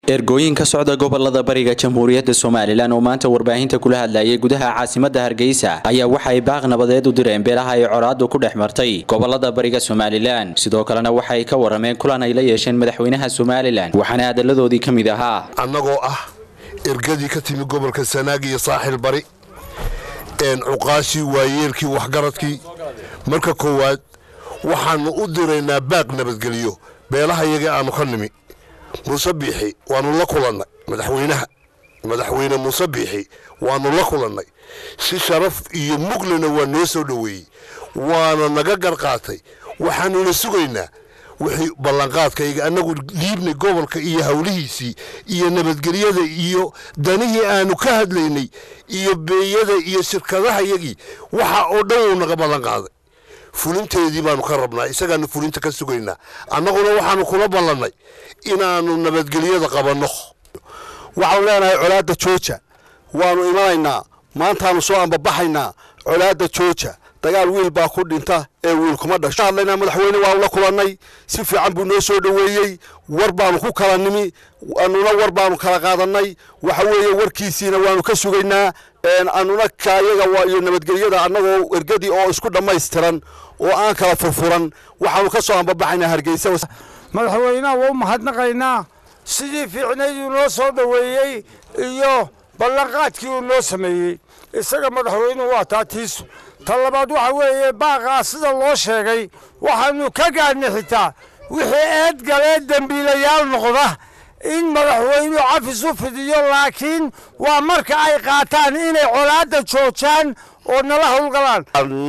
ergooyin ka socda gobolada bariga jamhuuriyadda somalilan oo maanta warbaahinta kula hadlayay gudaha caasimadda hargeysa ayaa waxay baaq nabadeed u direen beelaha ay colaadu ku dhex martay gobolada bariga somalilan sidoo kalena waxay ka warameen kulan ay la yeesheen madaxweynaha somalilan waxaana hadaladoodii ka mid ahaa annagoo ah ergadii ka timi gobolka sanaag iyo saaxil bari cuqaashii waayeelkii waxgaradkii marka koowaad waxaannu u diraynaa baaq nabadgelyo beelaha iyaga aanu ka nimi muuse biixi waannu la kulannay madaxweynaha madaxweyne muuse biixi waannu la kulannay si sharaf iyo muglina waa noo soo dhoweeyey waana naga garqaatay waxaannuna sugaynaa wixii ballanqaadkayga annagu dhiibnay gobolka iyo howlihiisii iyo nabadgelyada iyo danihii aanu ka hadlaynay iyo beeyada iyo shirkadaha yagii waxa oo dhan wuu naga ballanqaaday fulinteedii baanu ka rabnaa isagaanu fulinta ka sugaynaa annaguna waxaanu kula ballannay inaannu nabadgelyada qabanno waxaanu leenahay colaadda jooja waannu imanaynaa maantaannu soo ambabaxaynaa colaadda jooja dagaal wiil baa ku dhinta ee wiil kuma dhasho hadlaynaa madaxweyne waanu la kulannay si fiican buu noo soo dhoweeyey war baanu ku kala nimi annuna war baanu kala qaadannay waxa weeye warkiisiina waanu ka sugaynaa annuna kaayaga iyo nabadgelyada annagoo ergadii oo isku dhammaystiran oo aan kala furfuran waxaanu ka soo ambabaxaynaa hargeysa madaxweynaha waa u mahadnaqaynaa sidii fiicnayd uu noo soo dhoweeyey iyo ballanqaadkii uu noo sameeyey isaga madaxweynuhu waa taatiisu ta labaad waxa weeye baaqaa sida loo sheegay waxaannu ka gaadhnay xitaa wixii eedgalee dembiilayaal noqda in madaxweynuhu cafis u fidiyo laakiin waa marka ay qaataan inay colaadda joojaan oo nala howlgalaan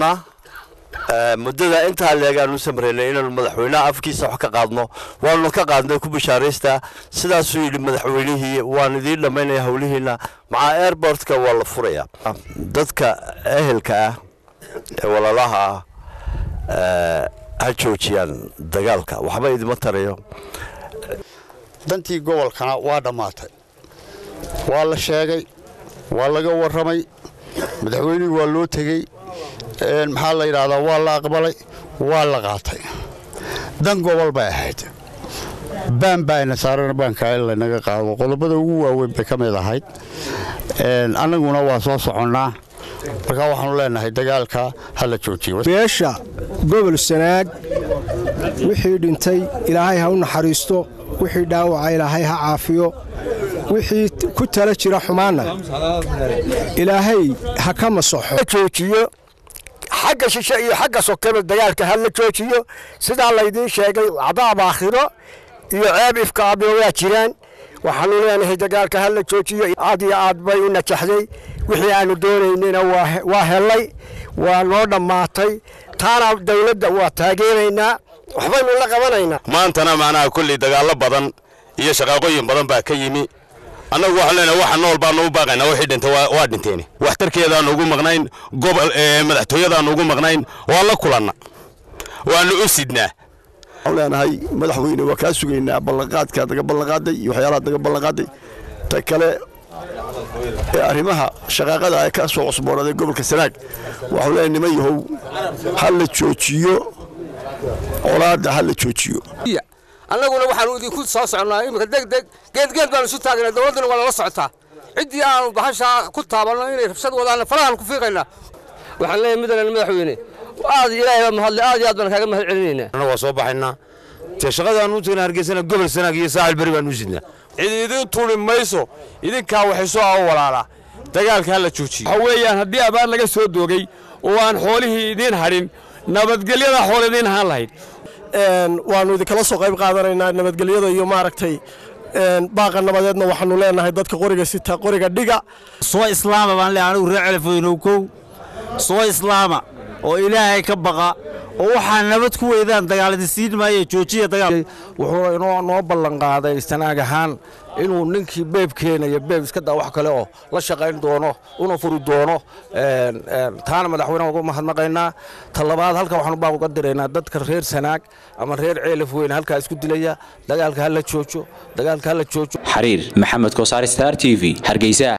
muddada intaa leegaanu samraynay inaanu madaxweynaha afkiisa wax ka qaadno waanu ka qaadnay ku bishaaraystaa sidaasuu yidhi madaxweynihii waan idiin dhammaynaya howlihiina macaa airbortka waa la furayaa dadka ehelka ah ee walaalaha ah ha joojiyaan dagaalka waxba idima tarayo dantii gobolkana waa dhammaatay waa la sheegay waa laga warramay madaxweynihii waa loo tegey maxaa la yidhaahdaa waa la aqbalay waa la qaatay dan gobol bay ahayd baan baa ayna saarana baankaa in laynaga qaado qodobada ugu waaweyn bay ka mid ahayd annaguna waa soo soconnaa markaa waxaanu leenahay dagaalka ha la joojiyo beesha gobol sanaag wixii dhintay ilaahay ha u naxariisto wixii dhaawaca ilaahay ha caafiyo wixii ku tala jira xumaanna ilaahay ha ka masaxo xagga shishe iyo xagga sokeba dagaalka ha la joojiyo sidaa laydiin sheegay cadaab aakhiro iyo ceeb ifkaaba waa jiraan waxaanu leenahay dagaalka ha la joojiyo aad iyo aad bay u najaxday wixii aanu doonaynayna waa hellay waa noo dhammaatay taana dawladda waa taageeraynaa waxbaynu la qabanaynaa maantana macnaha kulley dagaallo badan iyo shaqaaqooyin badan baa ka yimi annagu waxaan leenahay waxa nool baanu u baaqaynaa wixii dhintay waa dhinteen waxtarkeedaanu ugu maqnayn gobol madaxtooyadaanu ugu maqnayn waa la kulanna waanu u sidnaa waxaan leenahay madaxweyne waa kaa sugaynaa ballanqaadkaad naga ballanqaaday iyo waxyaalahaad naga ballanqaaday ta kale ee arrimaha shaqaaqada ay ka soo cusboonaaday gobolka sanaag waxaan leenahay niman yahow ha la joojiyo colaadda ha la joojiyo annaguna waxaanu idinku soo soconnaa iminka degdeg geedgeed baanu isu taagnaa dowladduna waa nala socotaa ciddii aanu bahashaa ku taabanno inay rabshad wadaanna farahaan ku fiiqaynaa waxaan leeyahay middanan madaxweyne aad ilaahay baa mahadle aad iyo aad baan kaaga mahad celinaynaa annagu waa soo baxaynaa te shaqadaanu u tagna hargeysana gobol sanaag iyo saaxil beri baanu u sidnaa cid idin tuli mayso idinkaa waxay soo awo walaalaa dagaalka ha la joojiyo waxa weeyaan haddii abaar laga soo doogay oo aan xoolihii idiin hadhin nabadgelyada xool idiin ahaan lahayd waannu idinkala soo qayb qaadanaynaa nabadgelyada iyo maaragtay baaqa nabadeedna waxaanu leenahay dadka qoriga sita qoriga dhiga soo islaama baan leeyahay anigu reer celefoynow kow soo islaama oo ilaahay ka baqa oo waxaa nabad ku weydaan dagaaladi siin maayo joojiya dagaal wuxuu inoo noo ballanqaaday sanaag ahaan inuu ninkii beeb keenayo beeb iska daa wax kale oo la shaqayn doono una furi doono taana madaxweynaha uga mahadnaqaynaa ta labaad halka waxaanu baa uga diraynaa dadka reer sanaag ama reer ceelaf weyne halkaa isku dilaya dagaalka ha la joojo dagaalka ha la joojo xariir maxamed koosaar star t v hargeysa